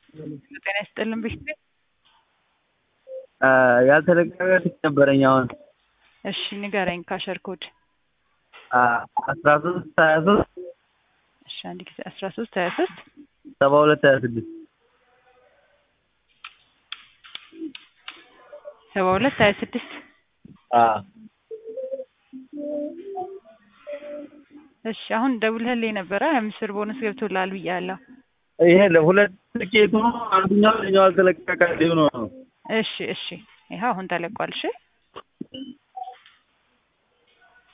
ጤና ይስጥልን ቤት ያልተለቀቀ ትኬት ነበረኝ አሁን እሺ ንገረኝ ካሸር ኮድ አስራ ሶስት ሀያ ሶስት እሺ አንድ ጊዜ አስራ ሶስት ሀያ ሶስት ሰባ ሁለት ሀያ ስድስት ሰባ ሁለት ሀያ ስድስት እሺ አሁን ደውለህልኝ ነበረ ሀያ አምስት ብር ቦነስ ገብቶልሃል ብያለሁ ይሄ ለሁለት ትኬቱ ነው አንደኛው ለኛው አልተለቀቀ ሊሆነ ነው እሺ እሺ ይኸው አሁን ተለቋል እሺ